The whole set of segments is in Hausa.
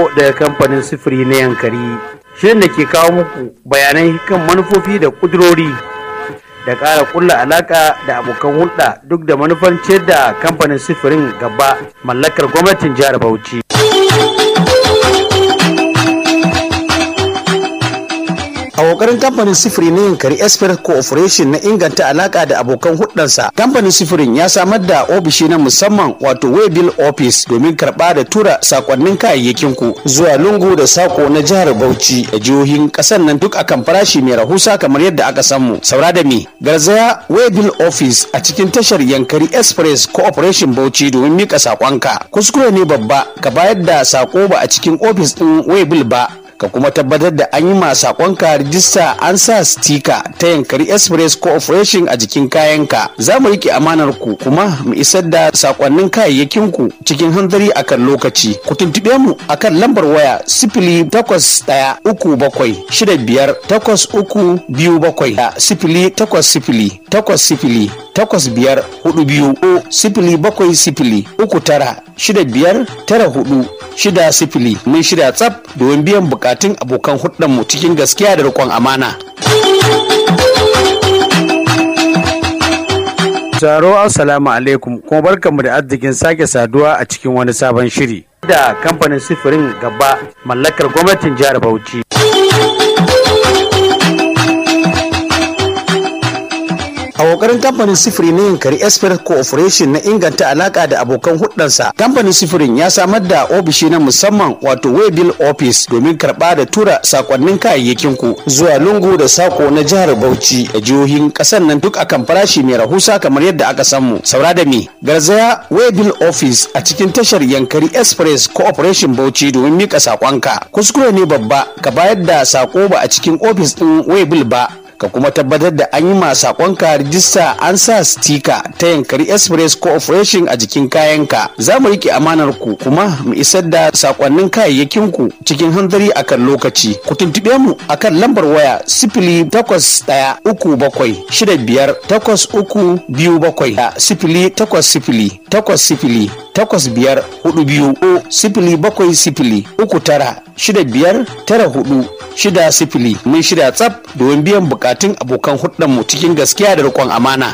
daga kamfanin sifiri na yankari shirin da ke kawo muku bayanai kan manufofi da kudurori da ƙara kulla alaka da abokan hulɗa duk da manufar ciyar da kamfanin sifirin gaba mallakar gwamnatin jihar bauchi a kokarin kamfanin sifiri na yankari express cooperation na inganta alaka da abokan hudansa kamfanin sifirin ya samar da ofishi na musamman wato waybill office domin karba da tura sakonnin kayayyakin ku zuwa lungu da sako na jihar bauchi da jihohin kasar nan duk akan farashi mai rahusa kamar yadda aka samu saura da me garzaya waybill office a cikin tashar yankari express cooperation bauchi domin mika sakonka kuskure ne babba ka bayar da sako ba a cikin ofis din waybill ba ka kuma tabbatar da an yi ma sakonka rijista an sa stika ta yankari express cooperation a jikin kayanka za mu rike amanar ku kuma mu isar da sakonnin kayayyakin ku cikin hanzari akan lokaci ku tuntube mu akan lambar waya sifili takwas ɗaya uku bakwai shida biyar takwas uku biyu bakwai da sifili takwas sifili takwas sifili takwas biyar hudu biyu ko sifili bakwai sifili uku tara shida biyar tara hudu shida sifili mun shirya tsaf domin biyan bukatun abokan mu cikin gaskiya da riƙon amana. Taro assalamu alaikum kuma barkanmu da arzikin sake saduwa a cikin wani sabon shiri da kamfanin sifirin gaba mallakar gwamnatin jihar Bauchi. a kokarin kamfanin sifiri na yankari express cooperation na inganta alaka da abokan hudansa kamfanin sifirin ya samar da ofishi na musamman wato waybill office domin karba da tura sakonnin kayayyakin ku zuwa lungu da sako na jihar bauchi da jihohin kasar nan duk akan farashi mai rahusa kamar yadda aka samu saura da me garzaya waybill office a cikin tashar yankari express cooperation bauchi domin mika sakonka kuskure ne babba ka bayar da sako ba a cikin ofis din waybill ba ka kuma tabbatar da an yi ma sakonka rijista an sa stika ta yankari express cooperation a jikin kayanka za mu rike amanar ku kuma mu isar da sakonnin kayayyakin ku cikin hanzari akan lokaci ku tuntube mu akan lambar waya sifili takwas ɗaya uku bakwai shida biyar takwas uku biyu bakwai da sifili takwas sifili takwas sifili takwas biyar hudu biyu ko sifili bakwai sifili uku tara shida biyar tara hudu shida sifili mun shirya tsaf domin biyan bukatun abokan mu cikin gaskiya da riƙon amana.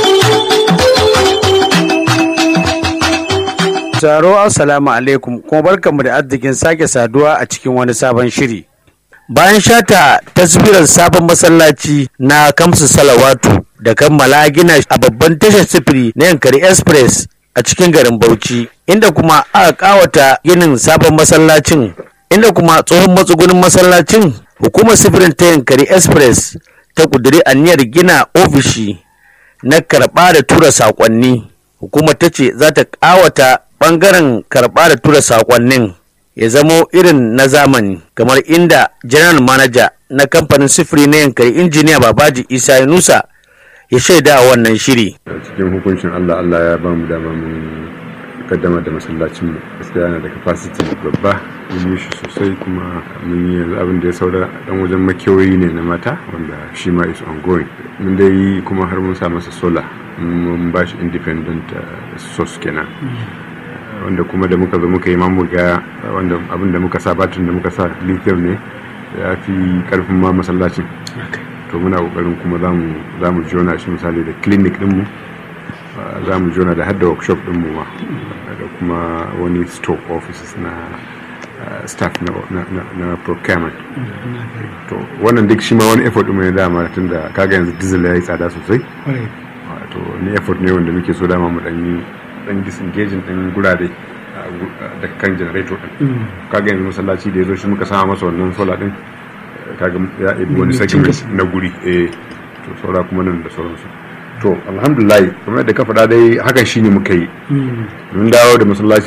Taro assalamu alaikum kuma barkanmu da arzikin sake saduwa a cikin wani sabon shiri. Bayan shata taswirar sabon masallaci na Kamsu Salawatu da kammala gina a babban tashar sifiri na Yankari Express a cikin garin Bauchi, inda kuma aka kawata ginin sabon masallacin inda kuma tsohon matsugunin masallacin hukumar sifirin ta yankari express ta kuduri aniyar gina ofishi na karɓa da tura saƙonni hukumar ta ce za ta ƙawata ɓangaren karɓa da tura saƙonnin ya zamo irin na zamani kamar inda general manager na kamfanin sifiri na yankari injiniya babaji isa yunusa ya shaida a wannan shiri cikin hukuncin allah allah ya ba mu dama mun kaddama da masallacin mu gaskiya yana da capacity babba mun yi shi sosai kuma mun yi yanzu abin da ya saura dan wajen makewayi ne na mata wanda shi ma is ongoing mun dai yi kuma har mun sa masa solar mun ba shi independent source kenan wanda kuma da muka zo muka yi mamu ga wanda abin da muka sa batun da muka sa lithium ne ya fi karfin ma masallacin to muna kokarin kuma za mu jona shi misali da clinic dinmu za mu jona da hadda workshop dinmu ma da kuma wani stock offices na staff na procurement to wannan duk shi ma wani effort ɗin ne dama tun da kaga yanzu diesel ya yi tsada sosai to ni effort ne wanda muke so dama mu dan yi dan disengaging din gurare da kan generator din kaga yanzu masallaci da ya zo shi muka sama masa wannan solar din kaga ya ibi wani segment na guri eh to saura kuma nan da sauransu to alhamdulillah kamar da ka faɗa dai hakan shine muka yi mun dawo da masallaci